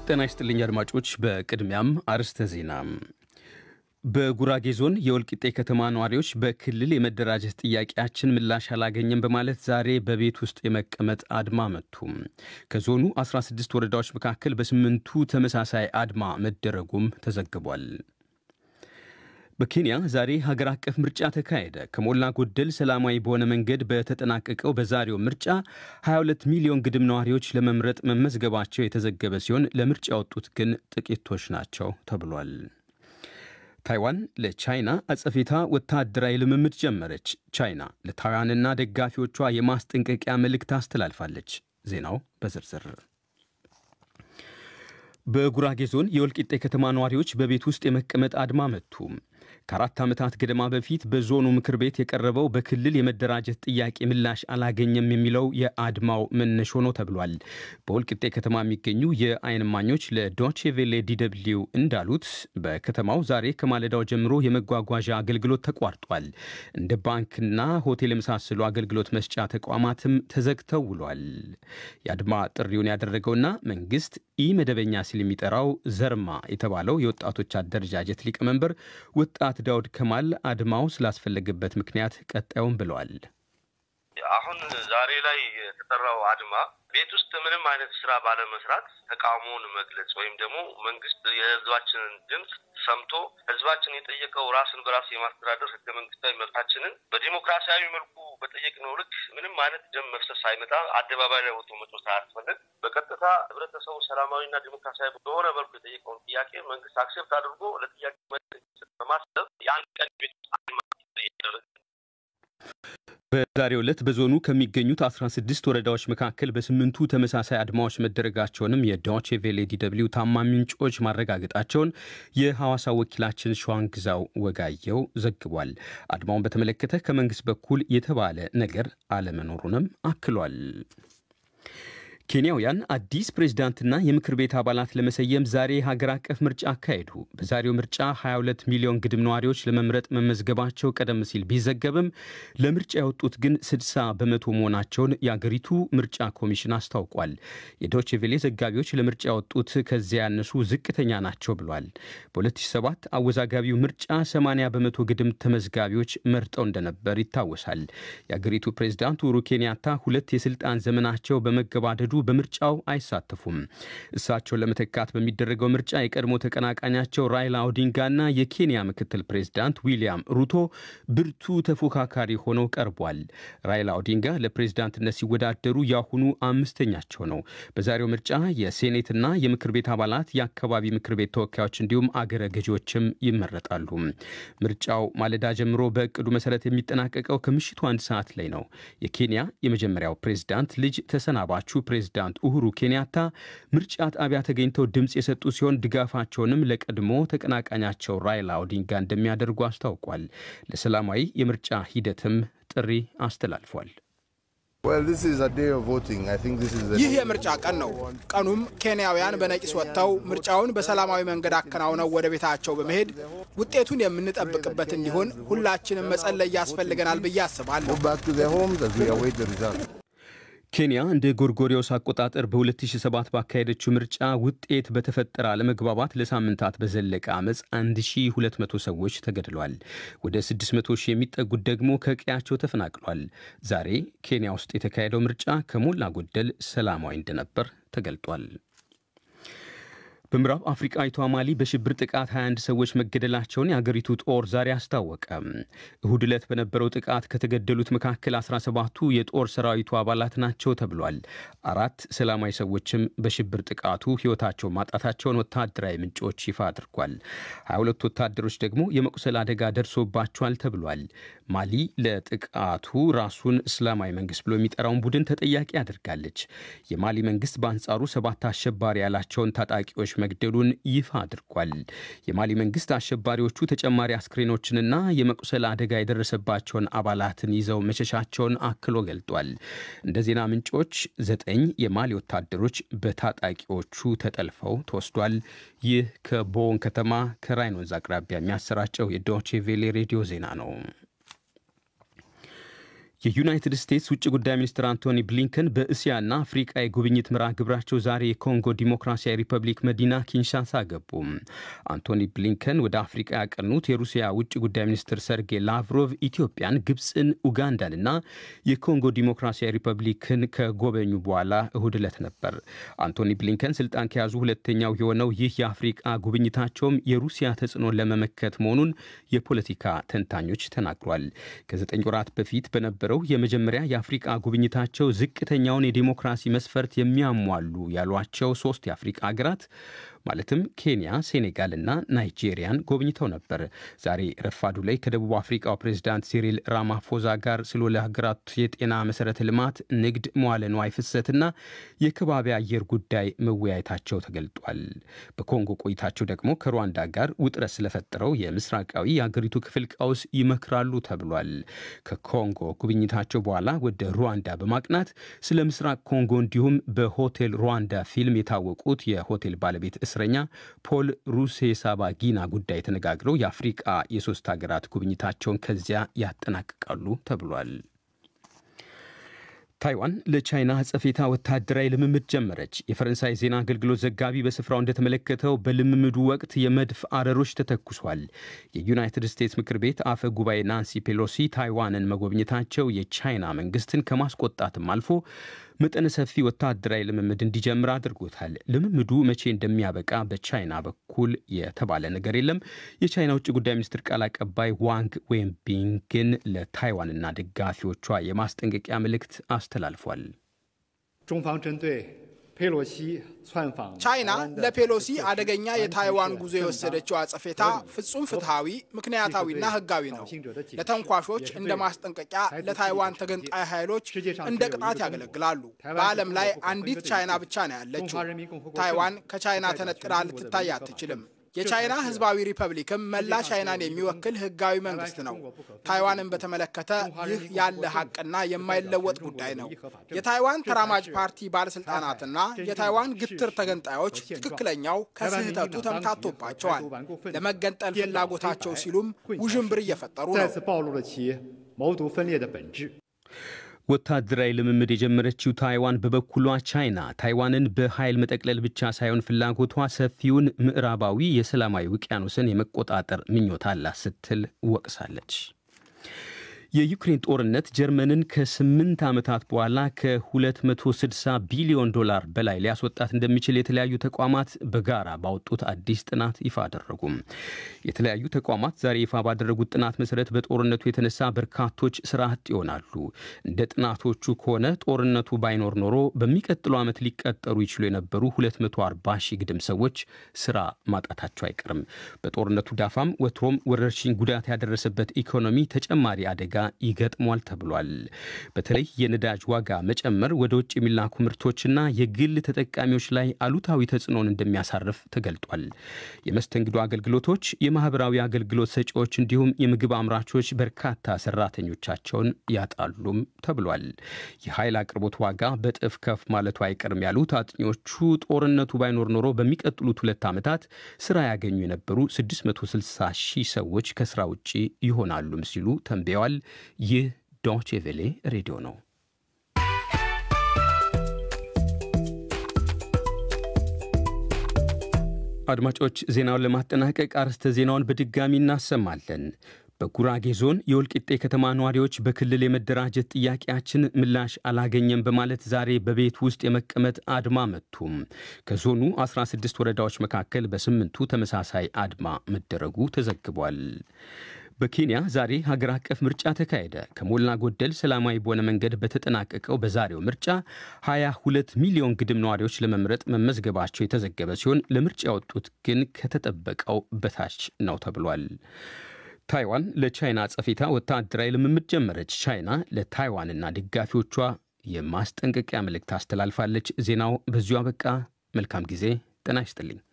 ጤና ይስጥልኝ አድማጮች። በቅድሚያም አርዕስተ ዜና። በጉራጌ ዞን የወልቂጤ ከተማ ነዋሪዎች በክልል የመደራጀት ጥያቄያችን ምላሽ አላገኘም በማለት ዛሬ በቤት ውስጥ የመቀመጥ አድማ መቱ። ከዞኑ 16 ወረዳዎች መካከል በስምንቱ ተመሳሳይ አድማ መደረጉም ተዘግቧል። በኬንያ ዛሬ ሀገር አቀፍ ምርጫ ተካሄደ። ከሞላ ጎደል ሰላማዊ በሆነ መንገድ በተጠናቀቀው በዛሬው ምርጫ 22 ሚሊዮን ግድም ነዋሪዎች ለመምረጥ መመዝገባቸው የተዘገበ ሲሆን ለምርጫ ያወጡት ግን ጥቂቶች ናቸው ተብሏል። ታይዋን ለቻይና አጸፌታ ወታደራዊ ልምምድ ጀመረች። ቻይና ለታይዋንና ደጋፊዎቿ የማስጠንቀቂያ መልእክት አስተላልፋለች። ዜናው በዝርዝር በጉራጌ ዞን የወልቂጤ ከተማ ነዋሪዎች በቤት ውስጥ የመቀመጥ አድማ መቱ። ከአራት ዓመታት ገደማ በፊት በዞኑ ምክር ቤት የቀረበው በክልል የመደራጀት ጥያቄ ምላሽ አላገኘም የሚለው የአድማው መነሾ ነው ተብሏል። በወልቂጤ ከተማ የሚገኙ የዓይን እማኞች ለዶቼ ቬሌ ዲደብሊው እንዳሉት በከተማው ዛሬ ከማለዳው ጀምሮ የመጓጓዣ አገልግሎት ተቋርጧል። እንደ ባንክና ሆቴል የመሳሰሉ አገልግሎት መስጫ ተቋማትም ተዘግተው ውሏል። የአድማ ጥሪውን ያደረገውና መንግስት ኢ መደበኛ ሲል የሚጠራው ዘርማ የተባለው የወጣቶች አደረጃጀት ሊቀመንበር ወጣት ዳውድ ከማል አድማው ስላስፈለገበት ምክንያት ቀጣዩም ብለዋል። አሁን ዛሬ ላይ የተጠራው አድማ ቤት ውስጥ ምንም አይነት ስራ ባለመስራት ተቃውሞውን መግለጽ ወይም ደግሞ መንግስት የህዝባችንን ድምፅ ሰምቶ ህዝባችን የጠየቀው ራስን በራስ የማስተዳደር ህገ መንግስታዊ መብታችንን በዲሞክራሲያዊ መልኩ በጠየቅነው ልክ ምንም አይነት ደም መፍሰስ ሳይመጣ አደባባይ ላይ ወጥቶ መጮህ ሳያስፈልግ በቀጥታ ህብረተሰቡ ሰላማዊና ዲሞክራሲያዊ በሆነ መልኩ የጠየቀውን ጥያቄ መንግስት አክሴፕት አድርጎ ለጥያቄ በማሰብ የአንድ ቀን ቤት አድማ እያደረገ በዛሬው ዕለት በዞኑ ከሚገኙት 16 ወረዳዎች መካከል በስምንቱ ተመሳሳይ አድማዎች መደረጋቸውንም የዶቼ ቬሌ ዲደብሊው ታማኝ ምንጮች ማረጋገጣቸውን የሐዋሳ ወኪላችን ሸዋንግዛው ወጋየው ዘግቧል። አድማውን በተመለከተ ከመንግስት በኩል የተባለ ነገር አለመኖሩንም አክሏል። ኬንያውያን አዲስ ፕሬዝዳንትና የምክር ቤት አባላት ለመሰየም ዛሬ ሀገር አቀፍ ምርጫ አካሄዱ። በዛሬው ምርጫ 22 ሚሊዮን ግድም ነዋሪዎች ለመምረጥ መመዝገባቸው ቀደም ሲል ቢዘገብም ለምርጫ ያወጡት ግን 60 በመቶ መሆናቸውን የአገሪቱ ምርጫ ኮሚሽን አስታውቋል። የዶቼ ቬሌ ዘጋቢዎች ለምርጫ ያወጡት ከዚያ ያነሱ ዝቅተኛ ናቸው ብሏል። በ2007 አወዛጋቢው ምርጫ 80 በመቶ ግድም ተመዝጋቢዎች መርጠው እንደነበር ይታወሳል። የአገሪቱ ፕሬዝዳንት ኡሁሩ ኬንያታ ሁለት የስልጣን ዘመናቸው በመገባደዱ በምርጫው አይሳተፉም። እሳቸውን ለመተካት በሚደረገው ምርጫ የቀድሞ ተቀናቃኛቸው ራይላ ኦዲንጋና የኬንያ ምክትል ፕሬዝዳንት ዊሊያም ሩቶ ብርቱ ተፎካካሪ ሆነው ቀርቧል። ራይላ ኦዲንጋ ለፕሬዝዳንትነት ሲወዳደሩ ያሁኑ አምስተኛቸው ነው። በዛሬው ምርጫ የሴኔትና የምክር ቤት አባላት፣ የአካባቢ ምክር ቤት ተወካዮች እንዲሁም አገረ ገዢዎችም ይመረጣሉ። ምርጫው ማለዳ ጀምሮ በእቅዱ መሰረት የሚጠናቀቀው ከምሽቱ አንድ ሰዓት ላይ ነው። የኬንያ የመጀመሪያው ፕሬዝዳንት ልጅ ተሰናባቹ ፕሬዝዳንት ኡሁሩ ኬንያታ ምርጫ ጣቢያ ተገኝተው ድምፅ የሰጡ ሲሆን ድጋፋቸውንም ለቀድሞ ተቀናቃኛቸው ራይላ ኦዲንጋ እንደሚያደርጉ አስታውቋል። ለሰላማዊ የምርጫ ሂደትም ጥሪ አስተላልፏል። ይህ የምርጫ ቀን ነው። ቀኑም ኬንያውያን በነቂስ ወጥተው ምርጫውን በሰላማዊ መንገድ አከናውነው ወደ ቤታቸው በመሄድ ውጤቱን የምንጠብቅበት እንዲሆን ሁላችንም መጸለይ ያስፈልገናል ብዬ አስባለሁ። ኬንያ እንደ ጎርጎሪዮስ አቆጣጠር በ2007 ባካሄደችው ምርጫ ውጤት በተፈጠረ አለመግባባት ለሳምንታት በዘለቀ አመፅ 1200 ሰዎች ተገድለዋል። ወደ 600 ሺህ የሚጠጉት ደግሞ ከቀያቸው ተፈናቅሏል። ዛሬ ኬንያ ውስጥ የተካሄደው ምርጫ ከሞላ ጎደል ሰላማዊ እንደነበር ተገልጧል። በምዕራብ አፍሪቃዊቷ ማሊ በሽብር ጥቃት 21 ሰዎች መገደላቸውን የአገሪቱ ጦር ዛሬ አስታወቀ። እሁድ ዕለት በነበረው ጥቃት ከተገደሉት መካከል 17ቱ የጦር ሰራዊቱ አባላት ናቸው ተብሏል። አራት ሰላማዊ ሰዎችም በሽብር ጥቃቱ ሕይወታቸው ማጣታቸውን ወታደራዊ ምንጮች ይፋ አድርጓል። 22 ወታደሮች ደግሞ የመቁሰል አደጋ ደርሶባቸዋል ተብሏል። ማሊ ለጥቃቱ ራሱን እስላማዊ መንግስት ብሎ የሚጠራውን ቡድን ተጠያቂ አድርጋለች። የማሊ መንግስት በአንጻሩ ሰባት አሸባሪ ያላቸውን ታጣቂዎች መግደሉን ይፋ አድርጓል። የማሊ መንግስት አሸባሪዎቹ ተጨማሪ አስክሬኖችንና የመቁሰል አደጋ የደረሰባቸውን አባላትን ይዘው መሸሻቸውን አክሎ ገልጧል። እንደ ዜና ምንጮች ዘጠኝ የማሊ ወታደሮች በታጣቂዎቹ ተጠልፈው ተወስዷል። ይህ ከቦን ከተማ ከራይን ወንዝ አቅራቢያ የሚያሰራጨው የዶቼ ቬሌ ሬዲዮ ዜና ነው። የዩናይትድ ስቴትስ ውጭ ጉዳይ ሚኒስትር አንቶኒ ብሊንከን በእስያና አፍሪቃ የጉብኝት መርሃ ግብራቸው ዛሬ የኮንጎ ዲሞክራሲያዊ ሪፐብሊክ መዲና ኪንሻሳ ገቡ። አንቶኒ ብሊንከን ወደ አፍሪቃ ያቀኑት የሩሲያ ውጭ ጉዳይ ሚኒስትር ሰርጌይ ላቭሮቭ ኢትዮጵያን፣ ግብፅን፣ ኡጋንዳንና የኮንጎ ዲሞክራሲያዊ ሪፐብሊክን ከጎበኙ በኋላ እሁድ ዕለት ነበር። አንቶኒ ብሊንከን ስልጣን ከያዙ ሁለተኛው የሆነው ይህ የአፍሪቃ ጉብኝታቸውም የሩሲያ ተጽዕኖን ለመመከት መሆኑን የፖለቲካ ተንታኞች ተናግሯል። ከዘጠኝ ወራት በፊት በነበረው የመጀመሪያ የአፍሪቃ ጉብኝታቸው ዝቅተኛውን የዲሞክራሲ መስፈርት የሚያሟሉ ያሏቸው ሶስት የአፍሪቃ ሀገራት ማለትም ኬንያ፣ ሴኔጋል እና ናይጄሪያን ጎብኝተው ነበር። ዛሬ ረፋዱ ላይ ከደቡብ አፍሪካው ፕሬዚዳንት ሲሪል ራማፎዛ ጋር ስለ ለሀገራቱ የጤና መሰረተ ልማት፣ ንግድ፣ መዋለ ንዋይ ፍሰትና የከባቢ አየር ጉዳይ መወያየታቸው ተገልጧል። በኮንጎ ቆይታቸው ደግሞ ከሩዋንዳ ጋር ውጥረት ስለፈጠረው የምስራቃዊ የአገሪቱ ክፍል ቀውስ ይመክራሉ ተብሏል። ከኮንጎ ጉብኝታቸው በኋላ ወደ ሩዋንዳ በማቅናት ስለ ምስራቅ ኮንጎ እንዲሁም በሆቴል ሩዋንዳ ፊልም የታወቁት የሆቴል ባለቤት እስረኛ ፖል ሩሴሳባጊና ጉዳይ ተነጋግረው የአፍሪቃ የሶስት ሀገራት ጉብኝታቸውን ከዚያ ያጠናቅቃሉ ተብሏል። ታይዋን ለቻይና አጸፌታ ወታደራዊ ልምምድ ጀመረች። የፈረንሳይ ዜና አገልግሎት ዘጋቢ በስፍራው እንደተመለከተው በልምምዱ ወቅት የመድፍ አረሮች ተተኩሷል። የዩናይትድ ስቴትስ ምክር ቤት አፈ ጉባኤ ናንሲ ፔሎሲ ታይዋንን መጎብኘታቸው የቻይና መንግስትን ከማስቆጣትም አልፎ መጠነ ሰፊ ወታደራዊ ልምምድ እንዲጀምር አድርጎታል። ልምምዱ መቼ እንደሚያበቃ በቻይና በኩል የተባለ ነገር የለም። የቻይና ውጭ ጉዳይ ሚኒስትር ቃል አቀባይ ዋንግ ዌንቢንግ ግን ለታይዋንና ደጋፊዎቿ የማስጠንቀቂያ መልእክት አስተላልፏል። ቻይና ለፔሎሲ አደገኛ የታይዋን ጉዞ የወሰደችው አጸፌታ ፍጹም ፍትሐዊ፣ ምክንያታዊና ህጋዊ ነው። ለተንኳሾች እንደ ማስጠንቀቂያ፣ ለታይዋን ተገንጣይ ኃይሎች እንደ ቅጣት ያገለግላሉ። በዓለም ላይ አንዲት ቻይና ብቻ ነው ያለችው። ታይዋን ከቻይና ተነጥላ ልትታይ አትችልም። የቻይና ህዝባዊ ሪፐብሊክም መላ ቻይናን የሚወክል ህጋዊ መንግስት ነው። ታይዋንን በተመለከተ ይህ ያለ ሀቅና የማይለወጥ ጉዳይ ነው። የታይዋን ተራማጅ ፓርቲ ባለስልጣናትና የታይዋን ግትር ተገንጣዮች ትክክለኛው ከስህተቱ ተምታቶባቸዋል። ለመገንጠል ፍላጎታቸው ሲሉም ውዥንብር እየፈጠሩ ነው። ወታደራዊ ልምምድ የጀመረችው ታይዋን በበኩሏ ቻይና ታይዋንን በኃይል መጠቅለል ብቻ ሳይሆን ፍላጎቷ ሰፊውን ምዕራባዊ የሰላማዊ ውቅያኖስን የመቆጣጠር ምኞት አላት ስትል ወቅሳለች። የዩክሬን ጦርነት ጀርመንን ከስምንት ዓመታት በኋላ ከ260 ቢሊዮን ዶላር በላይ ሊያስወጣት እንደሚችል የተለያዩ ተቋማት በጋራ ባወጡት አዲስ ጥናት ይፋ አደረጉም። የተለያዩ ተቋማት ዛሬ ይፋ ባደረጉት ጥናት መሰረት በጦርነቱ የተነሳ በርካቶች ስራ አጥ ይሆናሉ። እንደ ጥናቶቹ ከሆነ ጦርነቱ ባይኖር ኖሮ በሚቀጥለው ዓመት ሊቀጠሩ ይችሉ የነበሩ 240 ሺህ ግድም ሰዎች ስራ ማጣታቸው አይቀርም። በጦርነቱ ዳፋም ወትሮም ወረርሽኝ ጉዳት ያደረሰበት ኢኮኖሚ ተጨማሪ አደጋ ይገጥሟል ተብሏል። በተለይ የነዳጅ ዋጋ መጨመር ወደ ውጭ የሚላኩ ምርቶችና የግል ተጠቃሚዎች ላይ አሉታዊ ተጽዕኖን እንደሚያሳርፍ ተገልጧል። የመስተንግዶ አገልግሎቶች፣ የማህበራዊ አገልግሎት ሰጪዎች እንዲሁም የምግብ አምራቾች በርካታ ሰራተኞቻቸውን ያጣሉም ተብሏል። የኃይል አቅርቦት ዋጋ በጥፍ ከፍ ማለቱ አይቀርም ያሉት አጥኚዎቹ ጦርነቱ ባይኖር ኖሮ በሚቀጥሉት ሁለት ዓመታት ስራ ያገኙ የነበሩ 660 ሺህ ሰዎች ከስራ ውጭ ይሆናሉም ሲሉ ተንብየዋል። ይህ ዶቼ ቬሌ ሬዲዮ ነው። አድማጮች ዜናውን ለማጠናቀቅ አርዕስተ ዜናውን በድጋሚ እናሰማለን። በጉራጌ ዞን የወልቂጤ ከተማ ነዋሪዎች በክልል የመደራጀት ጥያቄያችን ምላሽ አላገኘም በማለት ዛሬ በቤት ውስጥ የመቀመጥ አድማ መቱም። ከዞኑ 16 ወረዳዎች መካከል በስምንቱ ተመሳሳይ አድማ መደረጉ ተዘግቧል። በኬንያ ዛሬ ሀገር አቀፍ ምርጫ ተካሄደ። ከሞላ ጎደል ሰላማዊ በሆነ መንገድ በተጠናቀቀው በዛሬው ምርጫ 22 ሚሊዮን ግድም ነዋሪዎች ለመምረጥ መመዝገባቸው የተዘገበ ሲሆን ለምርጫ ያወጡት ግን ከተጠበቀው በታች ነው ተብሏል። ታይዋን ለቻይና አጸፌታ ወታደራዊ ልምምድ ጀመረች። ቻይና ለታይዋንና ደጋፊዎቿ የማስጠንቀቂያ መልእክት አስተላልፋለች። ዜናው በዚሁ አበቃ። መልካም ጊዜ። ጤና ይስጥልኝ።